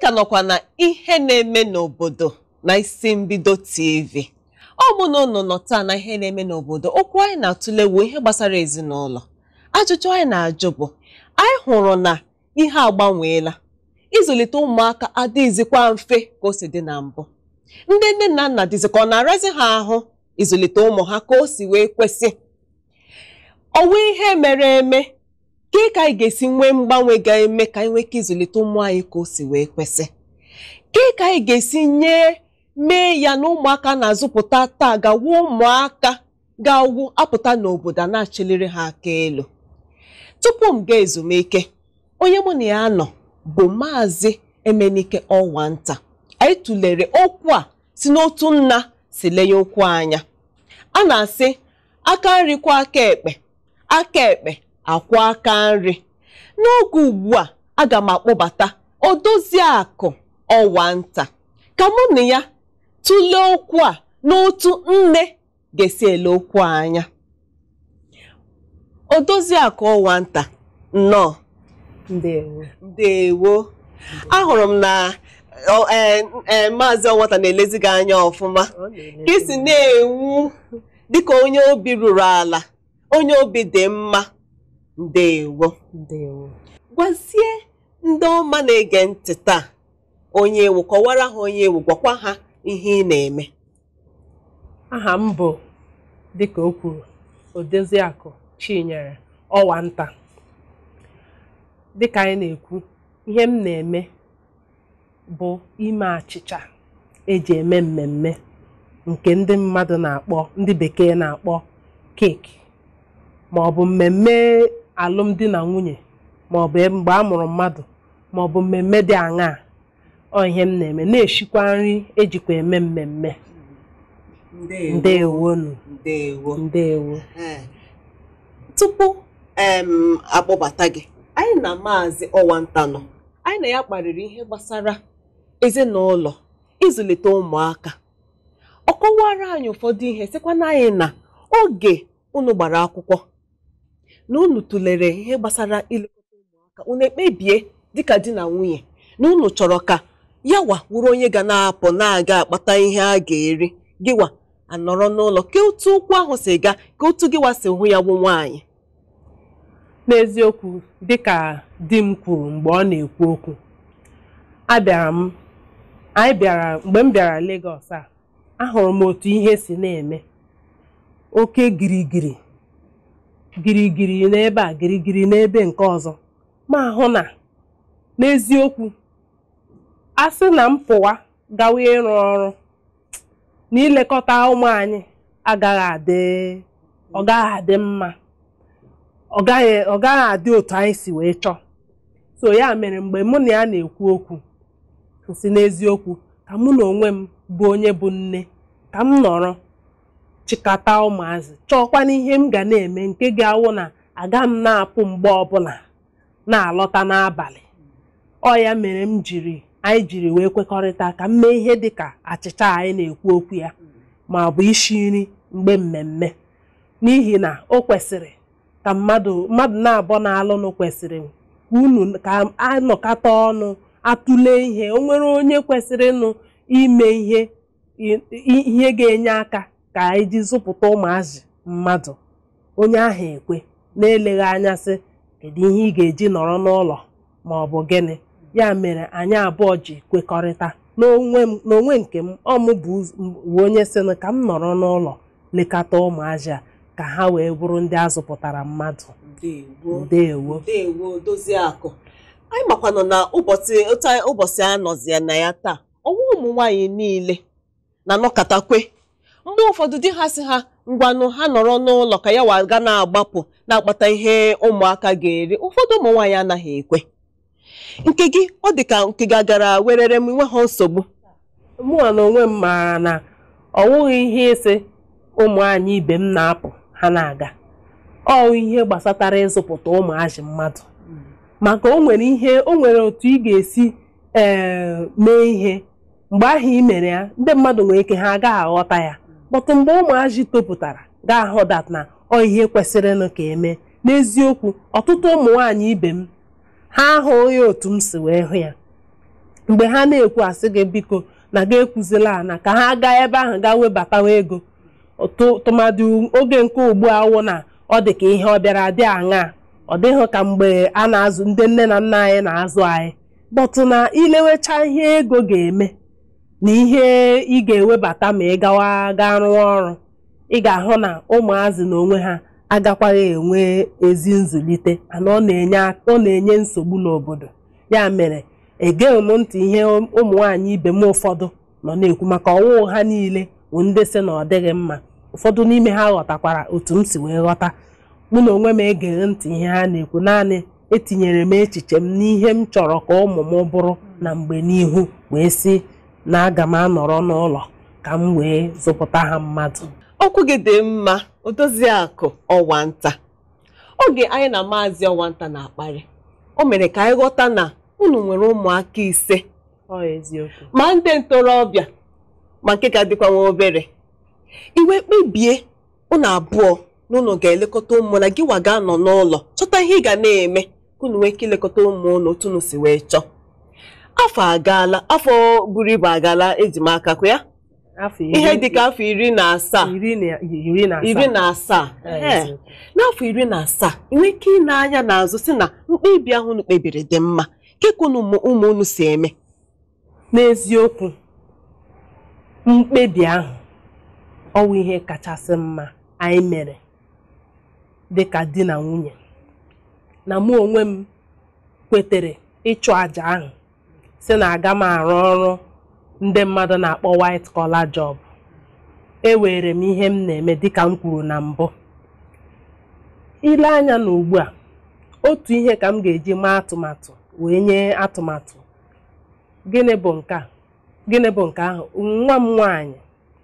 ka nọkwa na ihe na-eme n'obodo na isi mbido TV ọ bụ na unu nọ taa na ihe na-eme n'obodo okwu anyị na-atụle wu ihe gbasara ezinụlọ ajụjụ anyị na-ajụ bụ anyị hụrụ na ihe agbanweela ịzụlite ụmụaka adịghịzikwa mfe ka o si dị na mbụ ndị nne na nna dịzị ka ọ na-arazi ha ahụ ịzụlite ụmụ ha ka o si wee kwesị ọnwa ihe mere eme ka ka anyị ga-esi nwee mgbanwe ga-eme ka anyị nwee ike ịzụlite ụmụ anyị ka o si wee kwesị ka ka anyị ga-esi nye mee ya na ụmụaka na-azụpụta taa gawu ụmụaka ga-awụ apụta n'obodo a na-achịliri ha aka elu tupu m gaa ezumike onye mụ na ya nọ bụ maazị emenike ọnwa nta anyị tụlere okwu a si n'otu nna si lenye okwu anya a na-asị aka nri kwa aka ekpe aka ekpe akwa aka nri n'oge ugbu a aga m akpọbata odoziakụ ọwa nta ka mụ na ya tụlee okwu a n'otu nne ga-esi ele okwu anya odoziakụ ọwa nta nnọọ Ndewo. ndewo ahụrụ m na ọ- ee, ee, maazị ọnwata na-elezi gị anya ọfụma Ọ na-ele ka isi na-enwu dịka onye obi ruru ala onye obi dị mma ndewo Ndewo. gwazie ndị ọma na-ege ntị taa onye ewu kọwara ha onye ewu gwakwa ha ihe ị na-eme Aha m bụ dịka o kwuru Odoziakụ Chinyere ọwa nta dịka anyị na-ekwu ihe m na-eme bụ ime achịcha eji eme mmemme nke ndị mmadụ na-akpọ ndị bekee na-akpọ keeki ma ọ bụ mmemme alụmdi na nwunye ma ọ bụ mgbe a mụrụ mmadụ ma ọ bụ mmemme dị aṅaa ọ ihe m na-eme na-eshikwa nri ejikwa eme mmemme ndewonu ndewo ndewo Ee. tupu em akpọbata gị anyị na maazị ọwanta nọ anyị na ya kparịrị ihe gbasara ezinụlọ ịzụlite ụmụaka ọ kọwara anyị ụfọdụ ihe sịkwa na anyị na oge unu gbara akwụkwọ na unu tụlere ihe gbasara ilekọta ụmụaka unu ekpebie dịka di na nwunye na unu chọrọ ka yawa wụrụ onye ga na-apụ na-aga akpata ihe a ga-eri gịwa anọrọ n'ụlọ ka otu okwu ahụ si gaa ka otu gịwa si hụ ya bụ nwaanyị n'eziokwu dịka di m kwuru mgbe ọ na-ekwu okwu abịara m anyị bịara mgbe m bịara Lagos a ahụrụ m otu ihe si na-eme oke girigiri girigiri n'ebe a girigiri n'ebe nke ọzọ ma hụ na n'eziokwu a sị na m pụwa gawa ịrụ ọrụ na ilekọta ụmụ anyị agaghị adị ọ gaghị adị mma ọ gaghị ọ gaghị adị otu anyị si wee chọọ so ya mere mgbe mụ na ya na-ekwu okwu si n'eziokwu ka mụ na onwe m bụ onye bụ nne ka m nọrọ chịkọta ụmụazị chọọkwana ihe m ga na-eme nke ga-awụ na aga m na-apụ mgbe ọbụla na-alọta n'abalị ọ ya mere m jiri anyị jiri wee kwekọrịta ka m mee ihe dịka achịcha anyị na-ekwu okwu ya ma ọ bụ isi nri mgbe mmemme n'ihi na o kwesịrị ka mmadụ mmadụ na-abọ na-alụnụ kwesịrị ka unu ka anọkata ọnụ atụle ihe o nwere onye kwesịrị ịnụ ime ihe i- ihe ga-enye aka ka anyị ji zụpụta ụmụazị mmadụ onye ahụ ekwe na-eleghị anya sị kedu ihe ị ga-eji nọrọ n'ụlọ ma ọ bụ gịnị ya mere anyị abụọ ji kwekọrịta n'onwe m n'onwe nke m ọ mụ bụ ụz- bụ onye sị na ka m nọrọ n'ụlọ lekọta ụmụazị a ka ha wee bụrụ ndị a zụpụtara mmadụ ndewo ndewo ndewo dozie akụ anyị makwanụ na ụbọchị otu anyị- ụbọchị a nọzie na ya taa ọnwa ụmụ nwaanyị niile na-anọkatakwe mgbe ụfọdụ di ha si ha ngwanụ ha nọrọ n'ụlọ ka ya waga na-agbapụ na-akpata ihe ụmụaka ga-eri ụfọdụ ụmụ nwaanyị anaghị ekwe nke gị ọ dị ka nke gị agara werere m nwe ha nsogbu mụnwa na onwe m maara na ọ wụghị ihe ịsị ụmụ anyị ibe m na-apụ ha na-aga ọ ihe gbasatara ịzụpụta ụmụazị mmadụ maka o nwere ihe o nwere otu ị ga-esi ee mee ihe mgbe ahụ ị mere ya ndị mmadụ nwere ike ha agaghị aghọta ya kpọtụ mgbe ụmụazị topụtara ga-ahụ dat na ọ ihe kwesịrịnụ ka eme n'eziokwu ọtụtụ ụmụ nwaanyị ibe m ha ahụghị otu m si wee hụ ya mgbe ha na-ekwu asị gị biko na ga ekwuzila ana ka ha gaa ebe ahụ gaa webatawa ego tụ- tụmadị oge nke ugbu a wụ na ọ dị ka ihe ọ bịara dị aṅaa ọ dịghị ka mgbe a na-azụ ndị nne na nna anyị na-azụ anyị bọtụ na ilewecha ihe ego ga-eme na ihe ị ga-ewebata ma ị gawa gaa rụọ ọrụ ị ga-ahụ na ụmụazị na onwe ha agakwaghị enwe ezi nzụlite ana ọ na-enye ak- ọ na-enye nsogbu n'obodo ya mere egeghị m ntị ihe ụmụ nwaanyị ibe m ụfọdụ nọ na-ekwu maka ọwụ ha niile bụ ndị sị na ọ dịghị mma ụfọdụ n'ime ha ghọtakwara otu m si wee ghọta mụ na onwe m egeghị ntị ihe ha na-ekwu naanị etinyere m echiche m n'ihe m chọrọ ka ụmụ m bụrụ na mgbe n'ihu wee sị na aga m anọrọ n'ụlọ ka m wee zụpụta ha mmadụ okwu gị dị mma odoziakụ ọwanta oge anyị na maazị ọwanta na-akparị o mere ka anyị ghọta na unu nwere ụmụaka ise ọ eziokwu ma ndị ntorobịa ma nke ka dịkwa nwa obere iwe kpebie unu abụọ na unu ga-elekọta ụmụ na gị waga nọ n'ụlọ chọta ihe ị ga na-eme ka unu nwee ike ilekọta ụmụ unu otu unu si wee chọọ afọ agaala afọ buru ibu agaala eji m aka kwa ya afọ ihe dịka afọ iri na asaa iri na iri na iri asaa na asaa Ee, Ee. eziokwu. n'afọ iri na asaa ị nwee ike ịna anya n'azụ si na mkpebi ahụ unu kpebiri dị mma kekwa unu ụmụ ụmụ unu si eme n'eziokwu mkpebi ahụ ọwụ ihe kachasị mma anyị mere dịka di na nwunye na mụ onwe m kwetere ịchụ àjà ahụ si na aga m arụ ọrụ ndị mmadụ na-akpọ white collar job ewere m ihe m na-eme dịka m kwuru na mbụ ile anya na ugbu a otu ihe ka m ga-eji maa atụmatụ wee nye atụmatụ gịnị bụ nke a gịnị bụ nke ahụ nwa m nwaanyị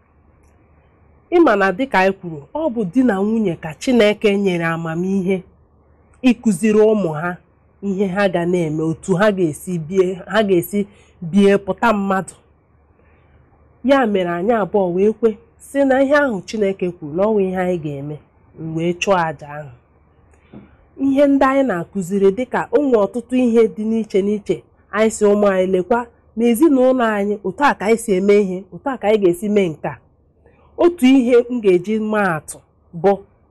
ịma na dịka anyị kwuru ọ bụ di na nwunye ka Chineke nyere amamihe ịkụziri ụmụ ha ihe ha ga na-eme otu ha ga-esi bie ha ga-esi bie pụta mmadụ ya mere anyị abụọ wee kwe si na ihe ahụ Chineke kwuru na ọ bụ ihe anyị ga-eme m wee chụọ àjà ahụ ihe ndị anyị na-akụziri dịka ụmụ ọtụtụ ihe dị n'iche n'iche anyị si ụmụ anyị lekwa n'ezinụlọ anyị otu a ka anyị si eme ihe otu a ka anyị ga-esi mee nke a otu ihe m ga-eji maa atụ bụ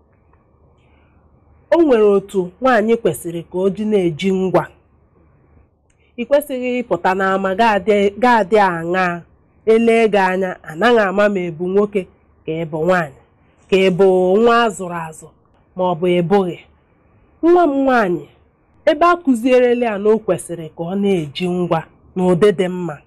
o nwere otu nwaanyị kwesịrị ka o ji na-eji ngwa ị kwesịghị ịpụta n'ama ga-adị aṅaa elee gị anya anaghị ama ma ebu nwoke ka ịbụ nwaanyị ka ịbụ nwa azụrụ azụ ma ọ bụ ịbụghị nwa m nwaanyị ebe a kụzierela ya na o kwesịrị ka ọ na-eji ngwa n'ụdị dị mma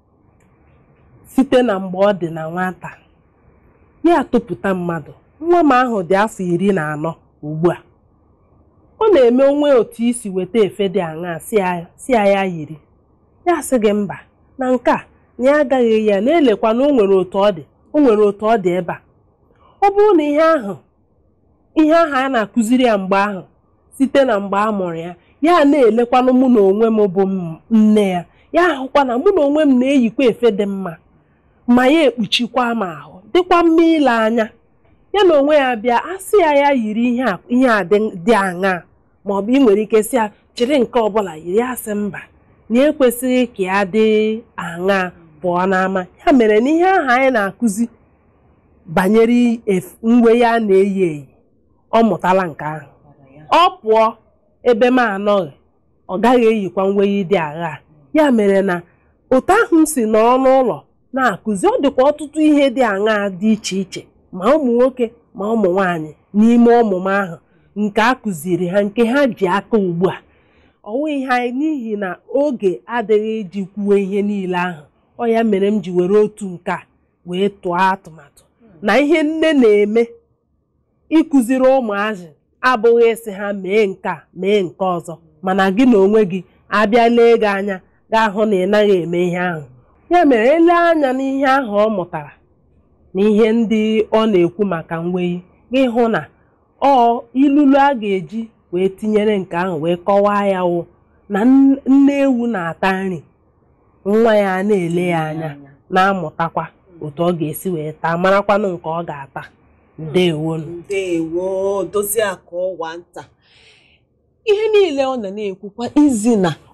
site na mgbe ọ dị na nwata ya tụpụta mmadụ nwa m ahụ dị afọ iri na anọ ugbu a ọ na-eme onwe otu isi weta efe dị aṅaa si ya ya yiri ya sị gị mba na nke a na ya agaghị ya na-elekwa na o nwere otu ọ dị o nwere otu ọ dị ebe a ọ bụrụ na ihe ahụ ihe ahụ a na-akụziri ya mgbe ahụ site na mgbe a mụrụ ya ya na-elekwanụ mụ na onwe m bụ nne ya ya ahụkwa na mụ na onwe m na-eyikwa efe dị mma ma ya ekpuchikwa m ahụ dịkwa mma ile anya ya na onwe ya bịa asị ya ya yiri ihe a ihe a dị aṅaa ma ọ bụ ị nwere ike sị ya jiri nke ọbụla yiri asị mba na ekwesịghị ka ya dị aṅaa pụọ n'ama ya mere na ihe ahụ anyị na-akụzi banyere uwe ya na-eyi eyi ọ mụtala nke ahụ ọ pụọ ebe m anọghị ọ gaghị eyikwa nweyi dị agha ya mere na otu ahụ m si nọrọ n'ụlọ na-akụzi ọ dịkwa ọtụtụ ihe dị aṅaa dị iche iche ma ụmụ nwoke ma ụmụ nwanyị n'ime ọmụmụ ahụ nke a kụziri ha nke ha ji aka ugbu a ọwụ ihe anyị n'ihi na oge adịghị iji kwuwe ihe niile ahụ ọ ya mere m ji were otu nke a wee tụọ atụmatụ na ihe nne na-eme ịkụziri ụmụazị abụghị ịsị ha mee nke a mee nke ọzọ mana gị na onwe gị abịa lee gị anya gaa hụ na ị naghị eme ihe ahụ ya mere ele anya n'ihe ahụ ọ mụtara na ihe ndị ọ na-ekwu maka mweyi gị hụ na ọ ilulu a ga-eji wee tinyere nke ahụ wee kọwaa ya wụ na nne ewu na-ata nri nwa ya na-ele ya anya na-amụtakwa otu ọ ga-esi wee taa marakwanụ nke ọ ga-ata ndewonu ndewo dozie akụ ọwa nta ihe niile ọ na na-ekwukwa izi na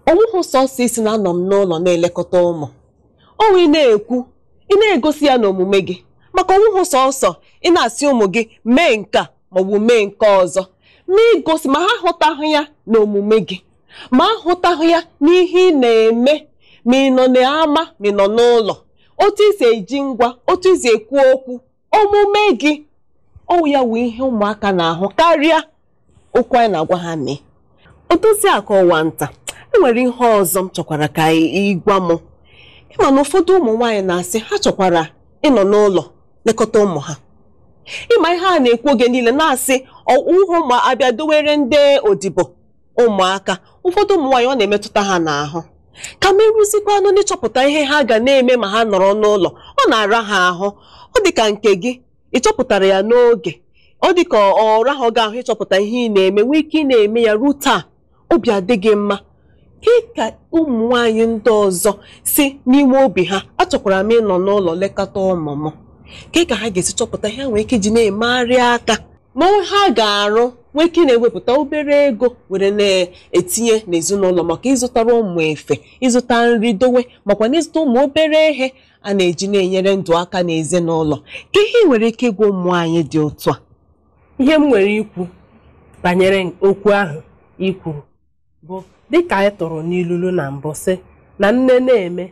ọnwụhụ sọsọ isi na-anọ m n'ụlọ na-elekọta ụmụ ọnwa ị na-ekwu ị na-egosi ya n'omume gị maka ọnwụhụ sọsọ ị na-asị ụmụ gị mee nke a maọbụ mee nke ọzọ ma igosi ma ha hụtahụ ya n'omume gị ma ahụtahụ ya n'ihe ị na-eme ma ị nọ n'ama ma ị nọ n'ụlọ otu isi eji ngwa otu isi ekwu okwu omume gị ọwụ ya wụ ihe ụmụaka na-ahụ karịa okwu anyị na-agwa ha mee odozi akụ ọwa nta enwere ihe ọzọ m chọkwara ka ị gwa m ịma na ụfọdụ ụmụ nwaanyị na-asị ha chọkwara ịnọ n'ụlọ lekọta ụmụ ha ịma ihe a na-ekwu oge niile na-asị ụhụ ma abịa dowere ndị odibo ụmụaka ụfọdụ ụmụ nwaanyị ọ na-emetụta ha n'ahụ ka m eruzikwanụ n'ịchọpụta ihe ha ga na-eme ma ha nọrọ n'ụlọ ọ na-ara ha ahụ ọ dị ka nke gị ị chọpụtara ya n'oge ọ dị ka ọ rahụ gị ahụ ịchọpụta ihe ị na-eme nwee ike ị na-eme ya ruo taa obi adịghị mma ka ka ụmụ nwaanyị ndị ọzọ si n'ime obi ha achọkwara m ịnọ n'ụlọ lekọta ụmụ m ka ka ha ga-esi chọpụta ihe ha nwere ike iji na-emegharị aka ma ha ga-arụ nwee ike na-ewepụta obere ego were na-etinye n'ezinụlọ maka ịzụtara ụmụ efe ịzụta nri dowe makwa na ịzụta ụmụ obere ihe a na-eji na-enyere ndụ aka n'ezinụlọ ka ihe ị nwere ike ịgwa ụmụ anyị dị otu a ihe m nwere ikwu banyere okwu ahụ i kwuru bụ dịka anyị tụrụ n'ilulu na mbụ sị na nne na-eme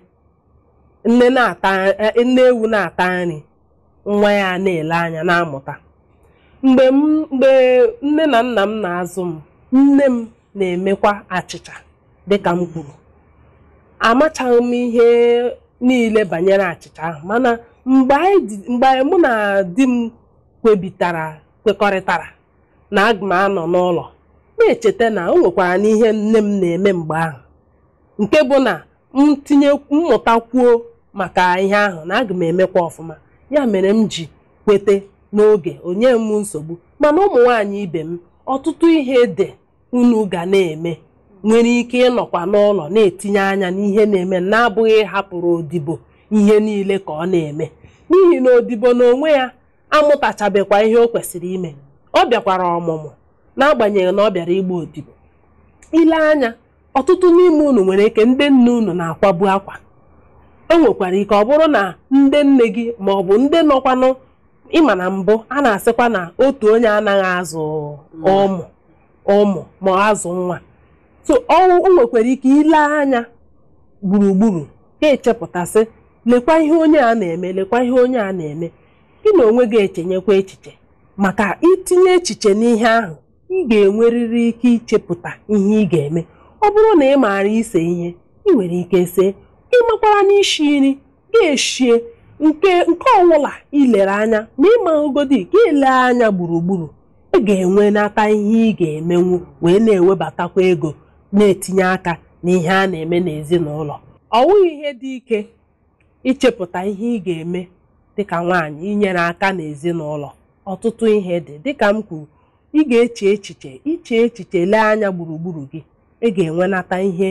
nne na-ata nne ewu na-ata nri nwa ya na-ele anya na-amụta mgbe m mgbe nne na nna m na-azụ m nne m na-emekwa achịcha dịka m kwuru amachaghị m ihe niile banyere achịcha ahụ mana mgbe anyị mgbe mụ na di m kwebitara kwekọrịtara na aga m anọ n'ụlọ na-echeta na o nwekwara n'ihe nne m na-eme mgbe ahụ nke bụ na m tinye mmụtakwuo maka ihe ahụ na aga m emekwa ọfụma ya mere m ji kwete n'oge onye m nsogbu mana ụmụ nwaanyị ibe m ọtụtụ ihe dị unu ga na-eme nwere ike ịnọkwa n'ụlọ na-etinye anya n'ihe na-eme na-abụghị ịhapụrụ odibo ihe niile ka ọ na-eme n'ihi na odibo n'onwe ya amụtachabekwa ihe o kwesịrị ime ọ bịakwara ọmụmụ n'agbanyeghị na ọ bịara igba odibo ile anya ọtụtụ n'ime unu nwere ike ndị nne unu na-akwabu akwa o nwekwara ike ọ bụrụ na ndị nne gị ma ọ bụ ndị nọkwanụ ịma na mbụ a na-asịkwa na otu onye anaghị azụ ụmụ ụmụ ma azụ nwa so o nwekwara ike ile anya gburugburu ka echepụtasị lekwa ihe onye a na-eme lekwa ihe onye a na-eme gị na onwe gị echenyekwa echiche maka itinye echiche n'ihe ahụ ị ga-enwerịrị ike ichepụta ihe ị ga-eme ọ bụrụ na ị maara ise ihe ị nwere ike see ịmakwara n'ishi nri ga-eshie nke nke ọbụla ilere anya ma ịmahụgodi ka ile anya gburugburu ị ga-enwe nata ihe ị ga-emenwu wee na-ewebatakwa ego na-etinye aka n'ihe a na-eme n'ezinụlọ ọ wụghị ihe dị ike ichepụta ihe ị ga-eme dịka nwaanyị inyere aka n'ezinụlọ ọtụtụ ihe dị dịka m kwuru ị ga-eche echiche iche echiche lee anya gburugburu gị ị ga-enwenata ihe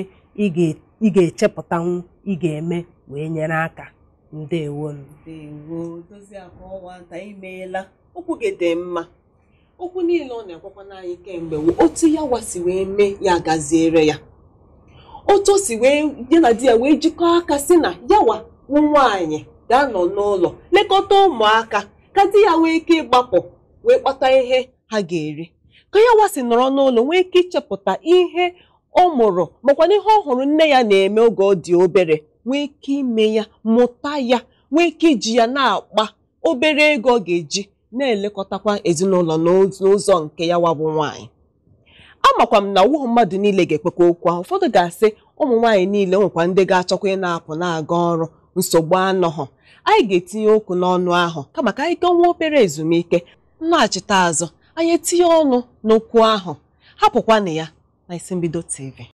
ị ga-echepụtanwu ị ga-eme wee nyere aka ndewo ndewo Doziakụ Ọwanta imeela okwu gị dị mma okwu niile ọ na-agwakwa anyị kemgbe otu ya wasi wee mee ya gaziere ya otu o si wee ya na di ya wee jikọọ aka si na yawa wụ nwaanyị ga-anọ n'ụlọ lekọta ụmụaka ka di ya nwee ike ịgbapụ wee kpata ihe ha ga-eri ka ya wasi nọrọ n'ụlọ nwee ike ichepụta ihe ọ mụrụ makwa na ihe ọ hụrụ nne ya na-eme oge ọ dị obere nwee ike ime ya mụta ya nwee ike iji ya na-akpa obere ego ọ ga-eji na-elekọtakwa ezinụlọ n'ụzọ nke ya wabụ nwaanyị amakwa m na ọwụghị mmadụ niile ga-ekwekwa okwu ahụ ụfọdụ ga-asị ụmụ nwaanyị niile nwekwa ndị ga-achọkwa ị na-apụ na-aga ọrụ nsogbu anọghọ anyị ga-etinye okwu n'ọnụ ahụ kama ka anyị gaa nwa obere ezumike nnaghachite azụ anyị etinye ọnụ n'okwu ahụ hapụkwanụ ya na isi mbido TV